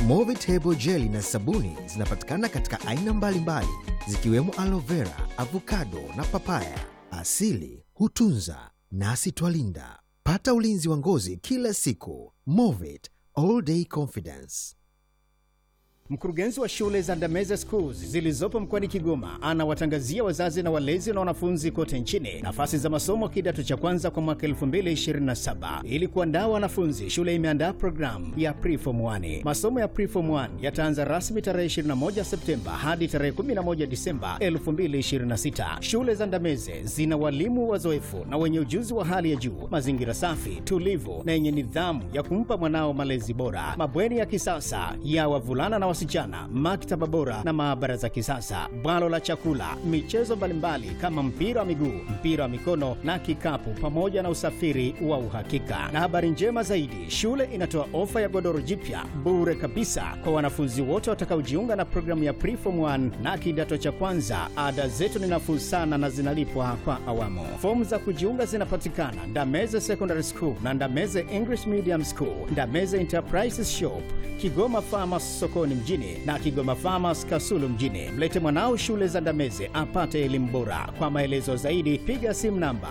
Movitable jeli na sabuni zinapatikana katika aina mbalimbali zikiwemo aloe vera, avocado na papaya. Asili hutunza nasi twalinda. Pata ulinzi wa ngozi kila siku. Movit all day confidence. Mkurugenzi wa shule za Ndameze Schools zilizopo mkoani Kigoma anawatangazia wazazi na walezi na wanafunzi kote nchini nafasi za masomo kidato cha kwanza kwa mwaka 2027. Ili kuandaa wanafunzi, shule imeandaa programu ya Preform 1. Masomo ya Preform 1 yataanza rasmi tarehe 21 Septemba hadi tarehe 11 Disemba 2026. Shule za Ndameze zina walimu wazoefu na wenye ujuzi wa hali ya juu, mazingira safi, tulivu na yenye nidhamu ya kumpa mwanao malezi bora, mabweni ya kisasa ya wavulana na wasichana, maktaba bora na maabara za kisasa, bwalo la chakula, michezo mbalimbali kama mpira wa miguu, mpira wa mikono na kikapu, pamoja na usafiri wa uhakika. Na habari njema zaidi, shule inatoa ofa ya godoro jipya bure kabisa kwa wanafunzi wote watakaojiunga na programu ya Preform 1 na kidato cha kwanza. Ada zetu ni nafuu sana na zinalipwa kwa awamu. Fomu za kujiunga zinapatikana Ndameze Secondary School na Ndameze English Medium School, Ndameze Enterprises Shop, Kigoma Farmers sokoni mjini na Kigoma Farmers Kasulu mjini. Mlete mwanao shule za Ndameze apate elimu bora. Kwa maelezo zaidi piga simu namba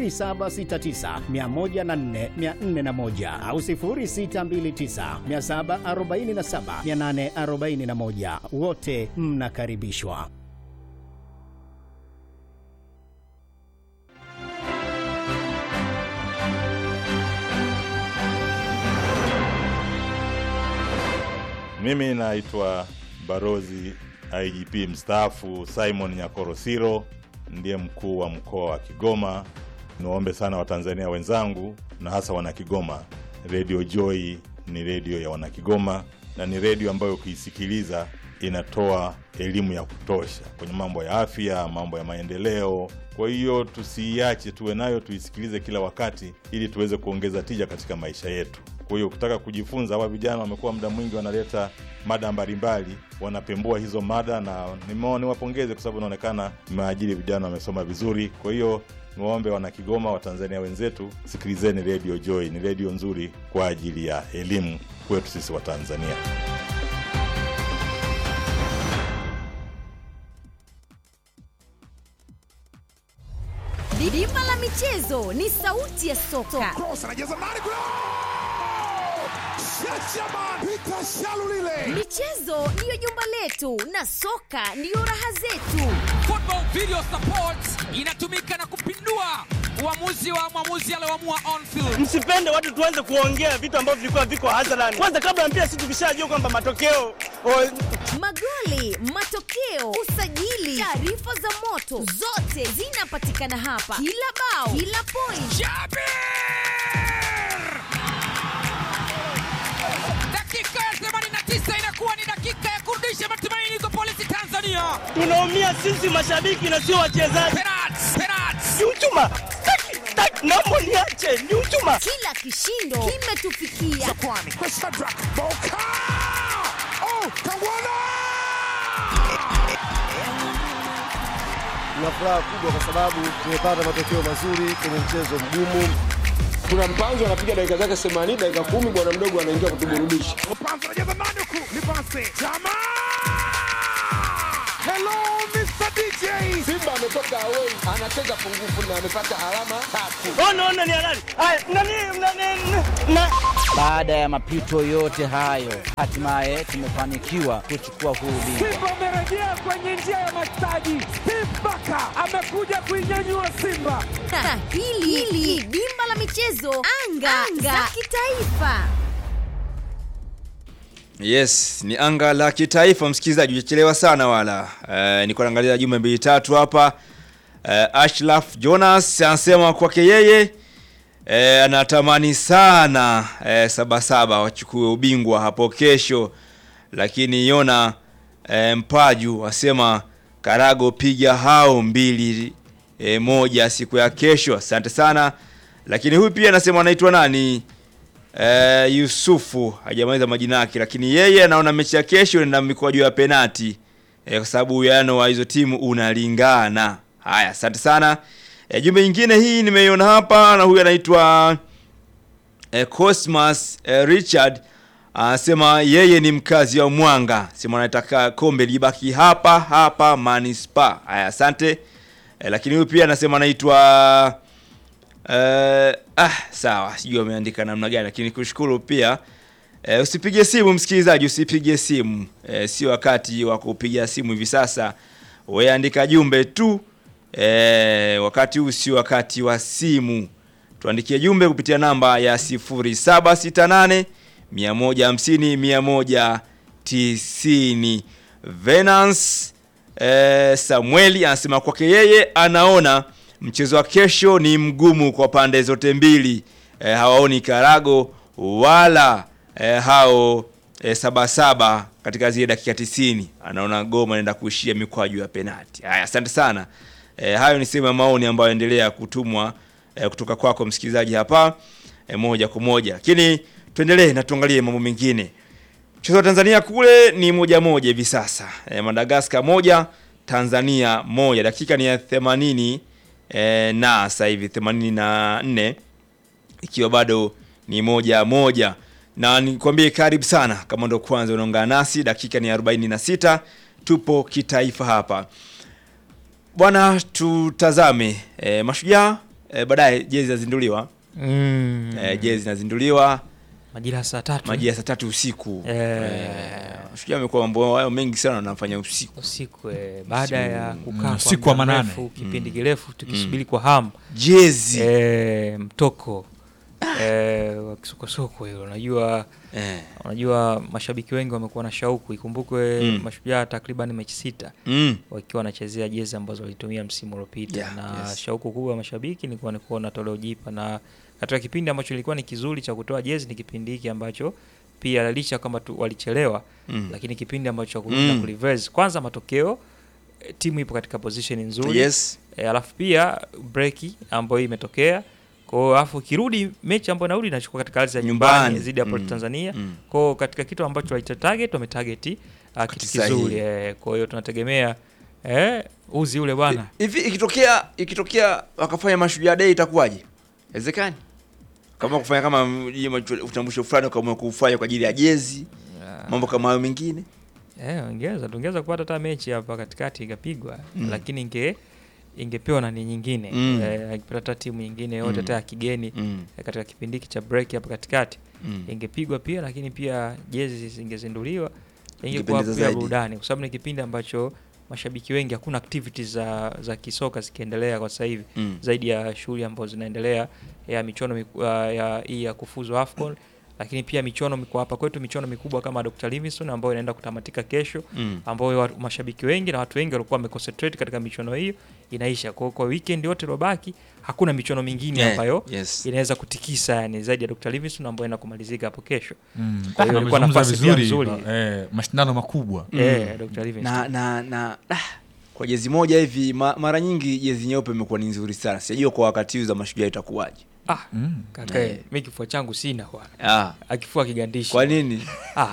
0769104401 au 0629747841. Wote mnakaribishwa. Mimi naitwa Barozi IGP mstaafu Simon Nyakorosiro, ndiye mkuu wa mkoa wa Kigoma. Niwaombe sana Watanzania wenzangu na hasa Wanakigoma, Radio Joy ni redio ya Wanakigoma na ni redio ambayo ukiisikiliza inatoa elimu ya kutosha kwenye mambo ya afya, mambo ya maendeleo. Kwa hiyo tusiiache, tuwe nayo, tuisikilize kila wakati, ili tuweze kuongeza tija katika maisha yetu. Kwa hiyo ukitaka kujifunza, hawa vijana wamekuwa muda mwingi wanaleta mada mbalimbali, wanapembua hizo mada, na nimeona niwapongeze kwa sababu inaonekana mmeajiri vijana wamesoma vizuri. Kwa hiyo niwaombe wana Kigoma, Watanzania wenzetu, sikilizeni Radio Joy, ni redio nzuri kwa ajili ya elimu kwetu sisi Watanzania. Dimba la michezo ni sauti ya soka. Cross anajaza ndani kule. Shachaman Peter Shalulile. Michezo ndiyo jumba letu na soka ndiyo raha zetu. Football Video Support inatumika na kupindua uamuzi wa mwamuzi alioamua on field. Msipende watu tuanze kuongea vitu ambavyo vilikuwa viko hadharani. Kwanza kabla ya mpira, sisi tukishajua kwamba matokeo o, Magoli, matokeo, usajili, taarifa za moto, zote zinapatikana hapa. Kila bao, kila point, Jabir! Dakika ya 89 inakuwa ni dakika ya kurudisha matumaini kwa polisi Tanzania. tunaumia sisi mashabiki na sio wachezaji. Penalti, penalti. Ni uchuma, Taki, taki, naomba niache, ni uchuma. kila kishindo kimetufikia. Kwani kwa Shadrack Boka. Oh, Kangwana. Tuna furaha kubwa kwa sababu tumepata matokeo mazuri kwenye mchezo mgumu. kuna mpanzo anapiga dakika zake 80 dakika kumi bwana mdogo anaingia kutuburudisha Mpanzo anajaza ndani huku. Ni pasi. Chama. Hello Mr. DJ. simba ametoka away anacheza pungufu na amepata alama tatu Ona, ona ni halali. Haya, nani, nani, na Baada ya mapito yote hayo, hatimaye tumefanikiwa kuchukua huu ubingwa. Simba amerejea kwenye njia ya mastaji. Steve Barker amekuja kuinyanyua Simba. Na hili hili ni dimba la michezo, anga, anga za kitaifa. Yes, ni anga la kitaifa msikilizaji, hujachelewa sana wala. Uh, niko naangalia jumbe mbili tatu hapa. Uh, Ashraf Jonas anasema kwake yeye uh, anatamani sana uh, Sabasaba wachukue ubingwa hapo kesho, lakini Yona uh, Mpaju asema Karago piga hao mbili e, moja siku ya kesho. Asante sana. Lakini huyu pia anasema anaitwa nani? e, Yusufu hajamaliza majina yake, lakini yeye anaona mechi ya kesho inaenda mikwaju ya penati e, kwa sababu uwiano wa hizo timu unalingana. Haya, asante sana. E, jumbe nyingine hii nimeiona hapa na huyu anaitwa e, Cosmas e, Richard anasema yeye ni mkazi wa Mwanga, sema anataka kombe libaki hapa hapa Manispaa. Haya, asante. E, lakini huyu pia anasema anaitwa Eh, ah, sawa, sijui ameandika namna gani, lakini kushukuru pia. Eh, usipige simu msikilizaji, usipige simu. Eh, sio wakati wa kupiga simu hivi sasa. Wewe andika jumbe tu. Eh, wakati huu sio wakati wa simu. Tuandikie jumbe kupitia namba ya 0768 150 190. Venance eh, Samueli anasema kwake yeye anaona mchezo wa kesho ni mgumu kwa pande zote mbili. E, hawaoni Karago wala e, hao e, Sabasaba katika zile dakika tisini. Anaona Goma anaenda kuishia mikwaju ya penati. Haya, asante sana. E, hayo ni sehemu ya maoni ambayo endelea kutumwa e, kutoka kwako msikilizaji hapa e, moja kwa moja, lakini tuendelee na tuangalie mambo mengine. Mchezo wa Tanzania kule ni moja moja hivi sasa. E, Madagascar moja Tanzania moja, dakika ni ya 80 e, na sasa hivi 84 ikiwa bado ni moja moja, na nikwambie karibu sana kama ndo kwanza unaungana nasi, dakika ni 46, tupo kitaifa hapa bwana. Tutazame e, Mashujaa e, baadaye jezi zinazinduliwa Mm. e, jezi zinazinduliwa Majira ya saa tatu. majira ya saa tatu usiku Eh. Eh, Mashujaa amekuwa mambo hayo mengi sana wanafanya usiku usiku eh, baada ya kukaa kwa usiku wa muda manane. mrefu, kipindi kirefu tukisubiri kwa hamu jezi eh, mtoko eh, wa kisokosoko hilo unajua eh. unajua mashabiki wengi wamekuwa na shauku ikumbukwe Mm. mashujaa takriban mechi sita Mm. wakiwa wanachezea jezi ambazo walitumia msimu uliopita Yeah, na yes. shauku kubwa ya mashabiki ilikuwa ni kuona toleo jipa na katika kipindi ambacho ilikuwa ni kizuri cha kutoa jezi ni kipindi hiki ambacho pia licha kama tu walichelewa Mm. lakini kipindi ambacho cha kurudi na Mm. kureverse kwanza matokeo eh, timu ipo katika position nzuri Yes. e, alafu pia breki ambayo imetokea kwao alafu ukirudi mechi ambayo narudi inachukua katika ardhi ya nyumbani Nyumbani. dhidi ya Port Mm. Tanzania Mm. kwao katika kitu ambacho walicha target wametarget uh, kitu sahihi. kizuri eh, kwa hiyo tunategemea eh, uzi ule bwana hivi ikitokea ikitokea wakafanya mashujaa day itakuwaje wezekani kama kufanya kama mm, hiyo machu- utambulisho fulani ukaamua kufanya kwa ajili ya jezi mambo kama hayo mengine eh, ongeza tungeweza kupata hata mechi hapa katikati ikapigwa Mm. lakini inge ingepewa nani nyingine Mm. eh, ingepata hata timu nyingine yote Mm. hata ya kigeni Mm. eh, katika kipindi hiki cha break hapa katikati Mm. ingepigwa pia lakini pia jezi zingezinduliwa ingekuwa Ingependeza pia zaidi. burudani kwa sababu ni kipindi ambacho mashabiki wengi hakuna activities za, za kisoka zikiendelea kwa sasa hivi Mm. zaidi ya shughuli ambazo zinaendelea ya michono miku- ya, ya, hii ya kufuzu AFCON lakini pia michono miku- hapa kwetu michono mikubwa kama Dr. Livingstone ambayo inaenda kutamatika kesho Mm. ambayo wa- mashabiki wengi na watu wengi walikuwa wameconcentrate katika michono hiyo inaisha kwa, kwa weekend yote iliyobaki hakuna michono mingine Yeah, ambayo yes. inaweza kutikisa yani zaidi ya Dr. Livingstone ambayo inaenda kumalizika hapo kesho Mm. kwa hiyo Na ilikuwa amezungumza nafasi pia vizuri, nzuri eh, mashindano makubwa Eh, Dr. Livingstone. na na na ah, kwa jezi moja hivi ma, mara nyingi jezi nyeupe imekuwa ni nzuri sana sijajua kwa wakati huu za mashujaa itakuwaje Ah, Mm. kaka, Eh. mimi kifua changu sina bwana. ah. Akifua kigandishi. kwa nini Ah.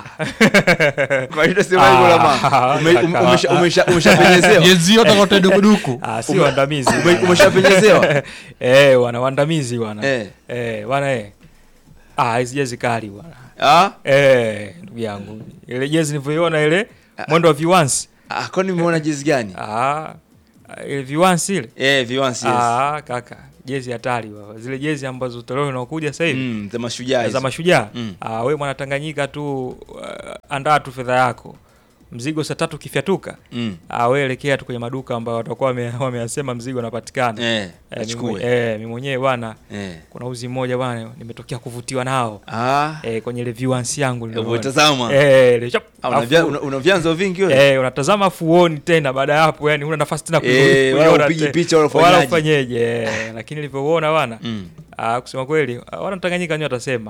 kwa nini unasema hivyo la mama Ume- ume- umesha- umesha- umeshapenyezewa jezi yote kote dukuduku Ah, si Ume- waandamizi. ume- bwana. umeshapenyezewa? Eh, wana waandamizi bwana. Eh. Eh, bwana eh. Ah, hizi jezi kali bwana. ah? Eh, ndugu yangu. Ile jezi nilivyoiona ile mwendo wa viwansi. ah, kwani umeona jezi gani Ah, ile viwansi ile. eh, viwansi yes. Ah, kaka. Jezi hatari baba. Zile jezi ambazo toleo linaokuja sasa hivi. mm, za mashujaa za hizo. mashujaa Mm. ah, we mwana Tanganyika tu uh, andaa tu fedha yako mzigo saa tatu ukifyatuka Mm. ah, we elekea tu kwenye maduka ambayo watakuwa wame- wameyasema mzigo unapatikana Eh, eh, achukue. mimi eh, mimi mwenyewe bwana Eh. kuna uzi mmoja bwana nimetokea kuvutiwa nao Ah. eh, kwenye ile viwansi yangu niliona. umetazama? eh, ile chap, Ah, una afu- vya- una- una vyanzo vingi wewe? eh, unatazama afu uoni tena baada ya hapo yani una nafasi tena Eh, kuiona wala upigi te- picha wala wala ufanyaje. ufanyeje eh, lakini nilivyouona bwana Mm. ah, kusema kweli ah, wana Tanganyika wenyewe watasema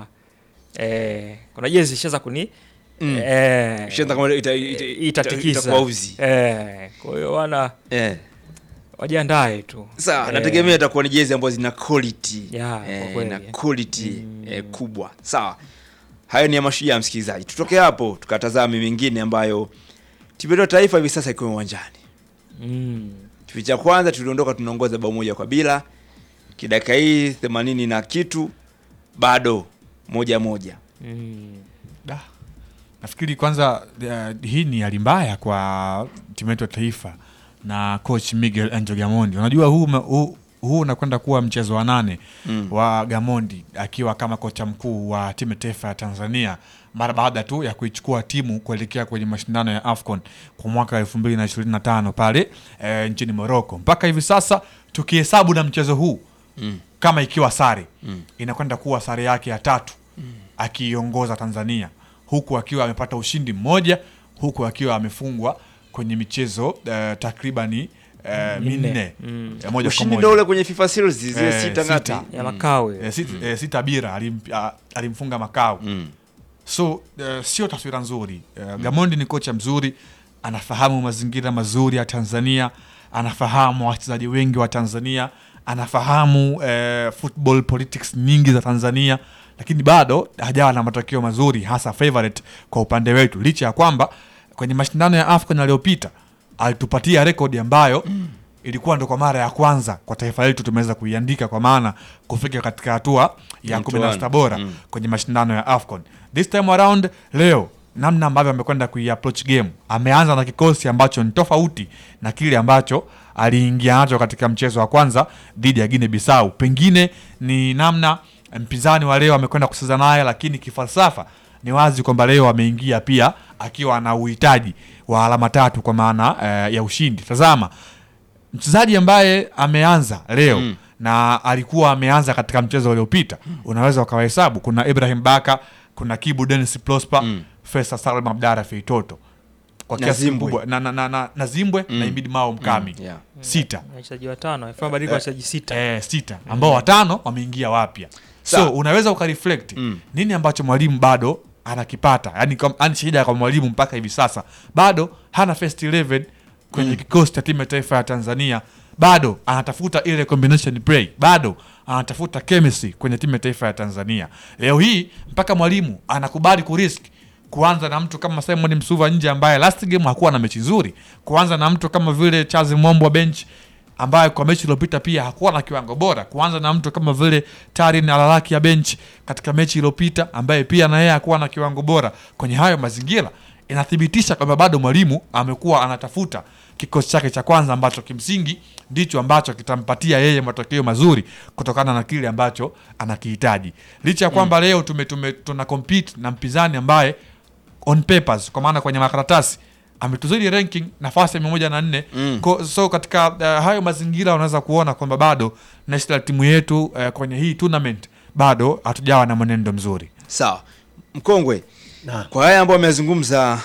eh, kuna jezi ishaanza kuni Mm. eh, Ishaanza kama ita- ita- ita- itatikisa itakuwa uzi. eh, kwa hiyo wana Eh. wajiandae tu sawa Eh, nategemea itakuwa ni jezi ambazo zina quality Yeah, kwa eh, kweli. na quality eh, kubwa sawa hayo ni ya mashujaa msikilizaji tutoke hapo tukatazame mengine ambayo timu yetu ya taifa hivi sasa ikiwa uwanjani mm, kipindi cha kwanza tuliondoka tunaongoza bao moja kwa bila kidaka hii themanini na kitu bado moja moja mm. nafikiri kwanza uh, hii ni hali mbaya kwa timu yetu ya taifa na coach Miguel Angel Gamondi. Unajua huu ume- huu huu unakwenda kuwa mchezo wa nane Mm. wa Gamondi akiwa kama kocha mkuu wa timu ya taifa ya Tanzania mara baada tu ya kuichukua timu kuelekea kwenye mashindano ya AFCON kwa mwaka 2025 pale e, nchini Morocco. Mpaka hivi sasa tukihesabu na mchezo huu Mm. kama ikiwa sare Mm. inakwenda kuwa sare yake ya tatu akiiongoza Tanzania huku akiwa amepata ushindi mmoja huku akiwa amefungwa kwenye michezo uh, takribani uh, Minne. minne Mm. eh, moja kwa Ushindi moja ndio ule kwenye FIFA series zile Eh, sita ngapi? Ya Makao. Eh, sita, eh, sita bira alim, ah, alimfunga Makao Mm. so uh, sio taswira nzuri uh, Gamondi ni kocha mzuri anafahamu mazingira mazuri ya Tanzania anafahamu wachezaji wengi wa Tanzania anafahamu uh, football politics nyingi za Tanzania lakini bado hajawa na matokeo mazuri hasa favorite kwa upande wetu licha ya kwamba kwenye mashindano ya AFCON yaliyopita alitupatia rekodi ambayo ilikuwa ndo kwa mara ya kwanza kwa taifa letu tumeweza kuiandika kwa maana kufika katika hatua ya kumi na sita bora Mm. kwenye mashindano ya AFCON. This time around leo namna ambavyo amekwenda kuiapproach game, ameanza na kikosi ambacho ni tofauti na kile ambacho aliingia nacho katika mchezo wa kwanza dhidi ya Guinea Bissau. Pengine ni namna mpinzani wa leo amekwenda kucheza naye, lakini kifalsafa ni wazi kwamba leo ameingia pia akiwa na uhitaji wa alama tatu kwa maana eh, ya ushindi. Tazama mchezaji ambaye ameanza leo Mm. na alikuwa ameanza katika mchezo uliopita unaweza ukawahesabu kuna ibrahim baka kuna kibu denis prosper Mm. fesa salma abdara feitoto kwa Na kiasi Zimbwe. kubwa na, na, na, na, na zimbwe Mm. na ibidi mao mkami Mm, yeah. sita wachezaji watano amefanya mabadiliko ya wachezaji sita eh, sita ambao watano wameingia wapya so Sawa. unaweza ukareflect Mm. nini ambacho mwalimu bado anakipata yani, kam- yani shida kwa mwalimu mpaka hivi sasa bado hana first 11 kwenye kikosi cha timu ya taifa ya tanzania bado anatafuta ile combination play bado anatafuta chemistry kwenye timu ya taifa ya tanzania leo hii mpaka mwalimu anakubali kurisk kuanza na mtu kama simon msuva nje ambaye last game hakuwa na mechi nzuri kuanza na mtu kama vile charles mombo wa bench ambaye kwa mechi iliyopita pia hakuwa na kiwango bora kuanza na mtu kama vile tarin alalaki ya bench katika mechi iliyopita ambaye pia na yeye hakuwa na kiwango bora kwenye hayo mazingira inathibitisha kwamba bado mwalimu amekuwa anatafuta kikosi chake cha kwanza ambacho kimsingi ndicho ambacho kitampatia yeye matokeo mazuri kutokana na kile ambacho anakihitaji licha ya kwamba leo tume, tume, tuna compete na mpinzani ambaye on papers kwa maana kwenye makaratasi ametuzidi ranking nafasi ya mia moja na nne Mm. Ko- so katika uh, hayo mazingira unaweza kuona kwamba bado national timu yetu uh, kwenye hii tournament bado hatujawa na mwenendo mzuri Sawa. Mkongwe. Na. Kwa haya ambayo amezungumza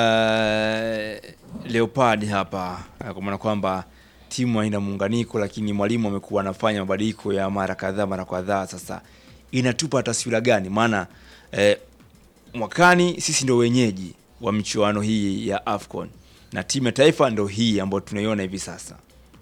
uh, Leopard hapa uh, kwa maana kwamba timu haina muunganiko, lakini mwalimu amekuwa anafanya mabadiliko ya mara kadhaa mara kadhaa. Sasa inatupa taswira gani? Maana eh, mwakani sisi ndo wenyeji wa michuano hii ya AFCON na timu ya taifa ndo hii ambayo tunaiona hivi sasa.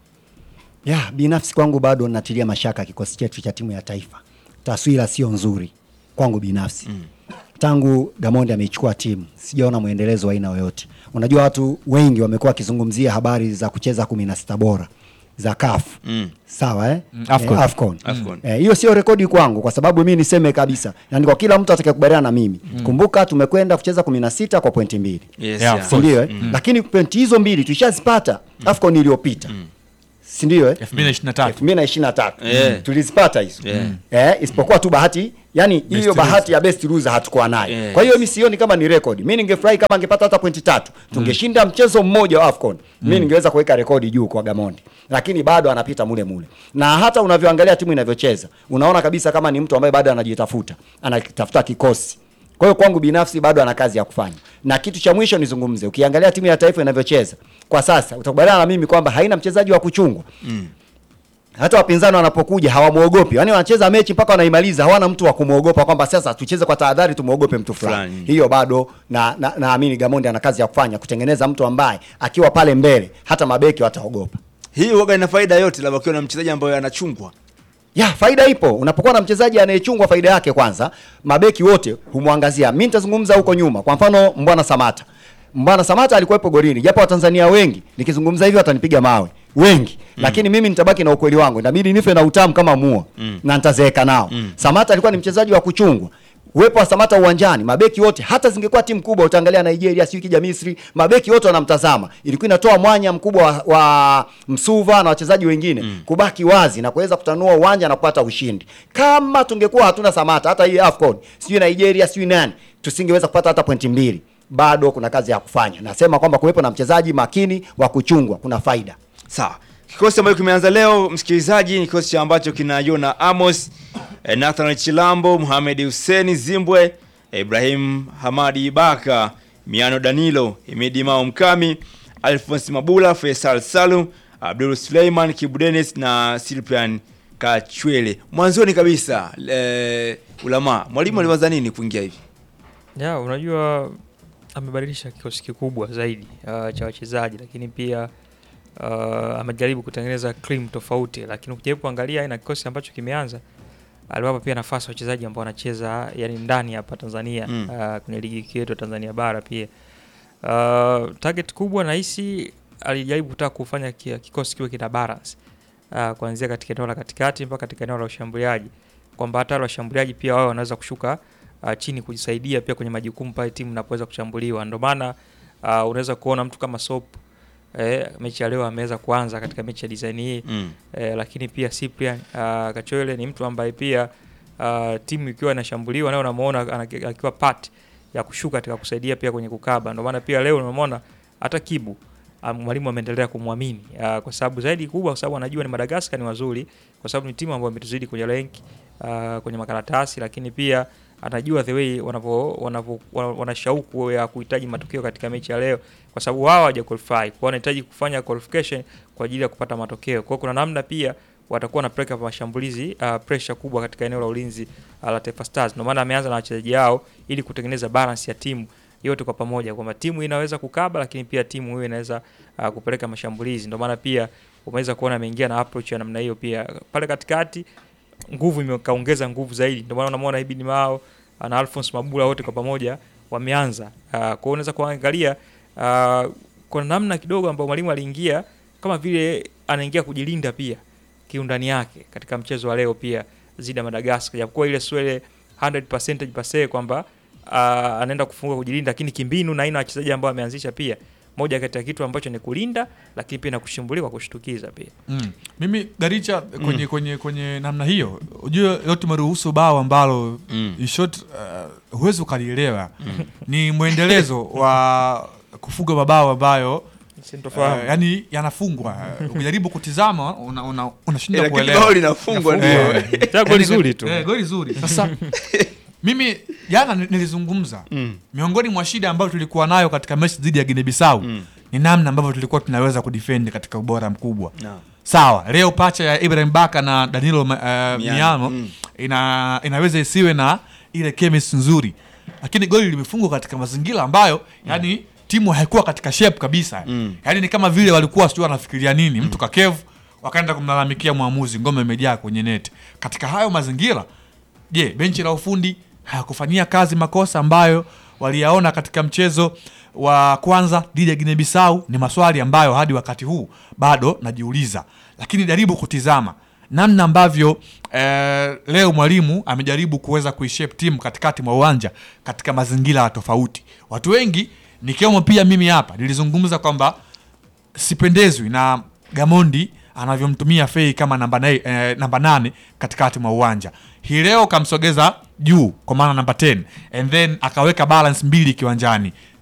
ya binafsi kwangu bado natilia mashaka kikosi chetu cha timu ya taifa. Taswira sio nzuri kwangu binafsi mm. Tangu Gamondi ameichukua timu sijaona mwendelezo wa aina yoyote. Unajua watu wengi wamekuwa wakizungumzia habari za kucheza kumi na sita bora za CAF Mm. sawa eh? Mm, Afcon. Eh, Afcon. Afcon. Eh, hiyo sio rekodi kwangu kwa sababu mi niseme kabisa, yani kwa kila mtu atakayekubaliana na mimi kumbuka, tumekwenda kucheza kumi na sita kwa pointi mbili Yes, Yeah, yeah. of si ndio eh? Mm. Lakini pointi hizo mbili tulishazipata Afcon iliyopita si ndio eh? 2023 2023 Yeah. tulizipata hizo Yeah. eh, isipokuwa tu bahati yani hiyo loser. bahati ya best loser hatukuwa nayo Yes. kwa hiyo mi sioni kama ni rekodi mi ningefurahi kama angepata hata pointi tatu tungeshinda mchezo mmoja wa afcon mi ningeweza kuweka rekodi juu kwa gamondi lakini bado anapita mule mule na hata unavyoangalia timu inavyocheza unaona kabisa kama ni mtu ambaye bado anajitafuta anatafuta kikosi kwa hiyo kwangu binafsi bado ana kazi ya kufanya na kitu cha mwisho nizungumze ukiangalia timu ya taifa inavyocheza kwa sasa utakubaliana na mimi kwamba haina mchezaji wa kuchungwa Mm. hata wapinzani wanapokuja hawamwogopi yaani wanacheza mechi mpaka wanaimaliza hawana mtu wa kumwogopa kwamba sasa tucheze kwa tahadhari tumwogope mtu fulani Fulani. hiyo bado na na- naamini gamondi ana kazi ya kufanya kutengeneza mtu ambaye akiwa pale mbele hata mabeki wataogopa Hii huwaga ina faida yote labda ukiwa na mchezaji ambaye anachungwa. ya faida ipo unapokuwa na mchezaji anayechungwa faida yake kwanza mabeki wote humwangazia mi nitazungumza huko nyuma kwa mfano mbwana samata mbwana samata alikuwepo golini japo watanzania wengi nikizungumza hivyo watanipiga mawe wengi mm. lakini mimi nitabaki na ukweli wangu inabidi nife na utamu kama mua mm. na nitazeeka nao mm. samata alikuwa ni mchezaji wa kuchungwa uwepo wa Samata uwanjani, mabeki wote, hata zingekuwa timu kubwa, utaangalia Nigeria, sio kija Misri, mabeki wote wanamtazama, ilikuwa inatoa mwanya mkubwa wa, wa Msuva na wachezaji wengine mm. kubaki wazi na kuweza kutanua uwanja na kupata ushindi. Kama tungekuwa hatuna Samata, hata hii AFCON, sijui Nigeria, sijui nani, tusingeweza kupata hata pointi mbili. Bado kuna kazi ya kufanya. Nasema kwamba kuwepo na mchezaji makini wa kuchungwa kuna faida. Sawa. Kikosi ambacho kimeanza leo msikilizaji ni kikosi ambacho kina Jona Amos, eh, Nathan Chilambo, Mohamed Hussein Zimbwe, eh, Ibrahim Hamadi Ibaka, Miano Danilo, Himidi Mao Mkami, Alphonse Mabula, Faisal Salum, Abdul Suleiman Kibu Dennis na Cyprian Kachwele. Mwanzoni kabisa eh, ulama mwalimu aliwaza nini kuingia hivi? ya unajua amebadilisha kikosi kikubwa zaidi uh, cha wachezaji lakini pia uh, amejaribu kutengeneza cream tofauti lakini ukijaribu kuangalia aina ya kikosi ambacho kimeanza aliwapa pia nafasi wachezaji ambao wanacheza yani ndani hapa Tanzania Mm. uh, kwenye ligi yetu ya Tanzania bara pia uh, target kubwa nahisi alijaribu kutaka kufanya kia- kikosi kiwe kina balance uh, kuanzia katika eneo la katikati mpaka katika eneo la ushambuliaji kwamba hata wale washambuliaji pia wao wanaweza kushuka uh, chini kujisaidia pia kwenye majukumu pale timu inapoweza kushambuliwa. Ndio maana uh, unaweza kuona mtu kama Sop eh, mechi ya leo ameweza kuanza katika mechi ya design hii Mm. eh, lakini pia Cyprian uh, Kachwele ni mtu ambaye pia uh, timu ikiwa inashambuliwa nayo unamuona ana- akiwa part ya kushuka katika kusaidia pia kwenye kukaba. Ndio maana pia leo unamwona hata Kibu um, mwalimu ameendelea kumwamini uh, kwa sababu zaidi kubwa, kwa sababu anajua ni Madagascar ni wazuri, kwa sababu ni timu ambayo imetuzidi kwenye rank uh, kwenye makaratasi, lakini pia anajua the way wanavyo wanavyo wana wana shauku ya kuhitaji matokeo katika mechi ya leo, kwa sababu wao hawaja qualify, kwa hiyo wanahitaji kufanya qualification kwa ajili ya kupata matokeo. Kwa hiyo kuna namna pia watakuwa na preka mashambulizi uh, pressure kubwa katika eneo la ulinzi uh, la Taifa Stars. Ndio maana ameanza na wachezaji hao ili kutengeneza balance ya timu yote kwa pamoja, kwamba timu inaweza kukaba, lakini pia timu hiyo inaweza uh, kupeleka mashambulizi. Ndio maana pia umeweza kuona ameingia na approach ya namna hiyo pia pale katikati nguvu imekaongeza nguvu zaidi. Ndio maana unamwona Ibn Mao na Alphonse Mabula wote kwa pamoja wameanza. Uh, kwa hiyo unaweza kuangalia uh, kuna namna kidogo ambayo mwalimu aliingia kama vile anaingia kujilinda pia kiundani yake katika mchezo wa leo pia zidi ya Madagascar, japokuwa ile swele 100% pase kwamba uh, anaenda kufunga kujilinda, lakini kimbinu na aina ya wachezaji ambao ameanzisha pia moja kati ya kitu ambacho ni kulinda, lakini pia na kushambulia kwa kushtukiza pia. Mm. Mimi Garicha kwenye, kwenye, kwenye namna hiyo ujue leo tumeruhusu bao ambalo Mm. in short uh, huwezi ukalielewa ni mwendelezo wa kufunga mabao ambayo Sintofahamu. uh, yani yanafungwa ukijaribu kutizama unashindwa una, unashindwa Eh, lakini kuelewa bao linafungwa Inafungwa. ndio. Eh, Tena goli yani, zuri tu. eh, goli zuri sasa mimi jana ni- nilizungumza Mm. miongoni mwa shida ambayo tulikuwa nayo katika mechi dhidi ya Guinea Bissau ni namna ambavyo tulikuwa tunaweza kudefend katika ubora mkubwa Naam. sawa leo pacha ya Ibrahim Baka na Danilo uh, Miano mm. ina, inaweza isiwe na ile chemistry nzuri lakini goli limefungwa katika mazingira ambayo yani timu haikuwa katika shape kabisa Mm. yani ni kama vile walikuwa sijui wanafikiria nini mtu kakevu wakaenda kumlalamikia mwamuzi ngome imejaa kwenye net katika hayo mazingira je benchi la ufundi hayakufanyia kazi makosa ambayo waliyaona katika mchezo wa kwanza dhidi ya Guinea Bissau ni maswali ambayo hadi wakati huu bado najiuliza lakini jaribu kutizama namna ambavyo eh, leo mwalimu amejaribu kuweza kuishape timu katikati mwa uwanja katika mazingira tofauti watu wengi nikiwemo pia mimi hapa nilizungumza kwamba sipendezwi na Gamondi anavyomtumia Fei kama namba, na, eh, namba nane katikati mwa uwanja. Hii leo kamsogeza juu kwa maana namba 10 and then akaweka balance mbili kiwanjani,